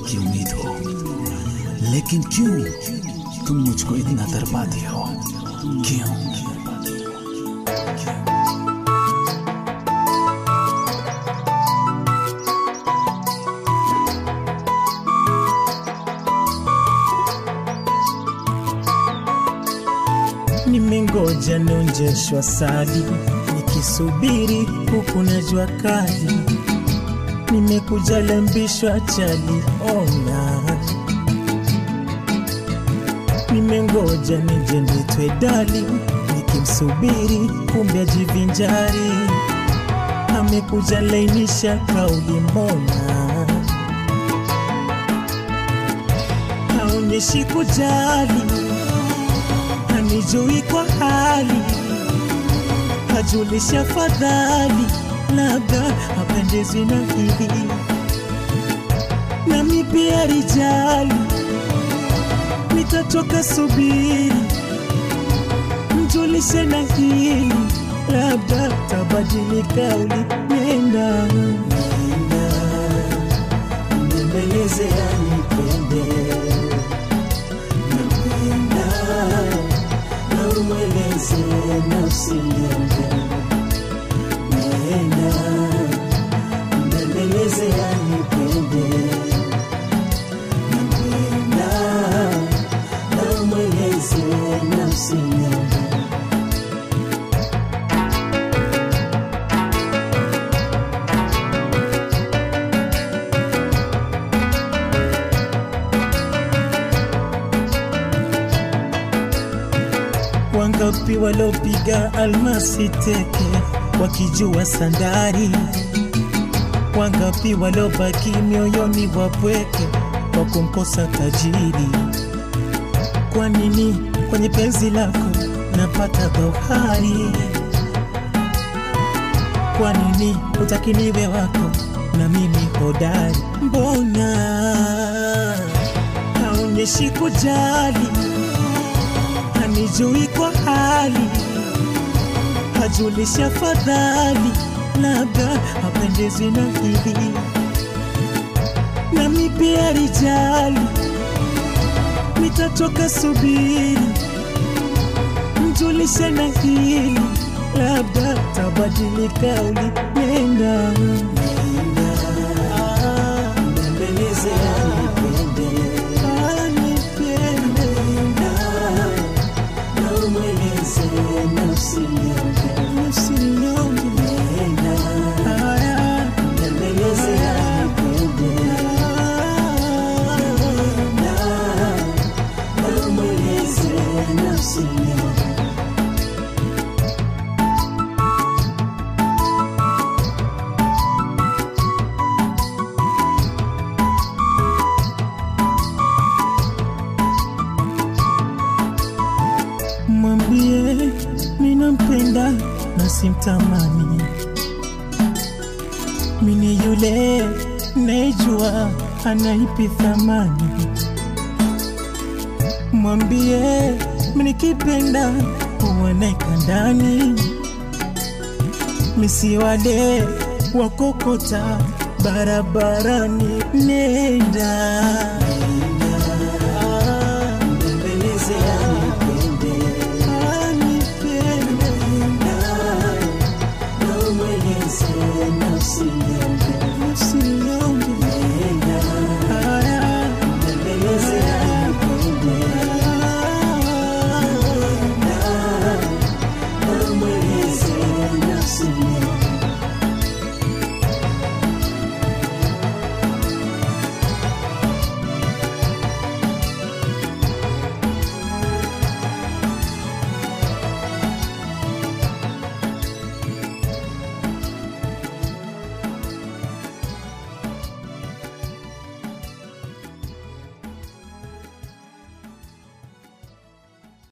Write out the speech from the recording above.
की उम्मीद हो लेकिन क्यों तुम मुझको इतना दरपाती हो क्यों Nimengoja nonjeshwa sali, nikisubiri huku na jua kali. Nimekuja lambishwa chali, ona. Nimengoja nije nitwe dali, nikimsubiri kumbe ajivinjari. Amekuja lainisha kauli, mbona haonyeshi kujali hanijui kwa hali, hajulisha fadhali, labda hapendezwi na hili, nami pia rijali, nitatoka subiri, mjulishe na hili, labda tabadili kauli, nenda nenda, mbembeleze anipende napenda na umweleze nafsi yangu nenda mbembeleze anipende napenda na umweleze nafsi yangu Wangapi walopiga almasi teke wakijua sandari? Wangapi walobaki mioyoni wapweke kwa kumkosa tajiri? Kwa nini kwenye penzi lako napata dhohari? Kwa nini hutaki niwe wako na mimi hodari? Mbona haonyeshi kujali hanijui kwa hali, hajulisha fadhali, labda hapendezwi na hili, nami pia rijali, nitatoka subiri, mjulishe na hili, labda tabadili kauli, nenda nenda, ah, mbembeleze anipende, anipende, na umweleze nafsi yangu, nafsi yangu, nenda, haya, mbembeleze anipende, nenda, na umweleze nafsi yangu. mwambie minampenda na simtamani, mini yule nejua anaipi thamani. Mwambie minikipenda uoneka ndani, misi wale wakokota barabarani, nenda Ah, mbembeleze anipende anipende na umweleze nafsi yangu nafsi yangu haya mbembeleze anipende na umweleze nafsi yangu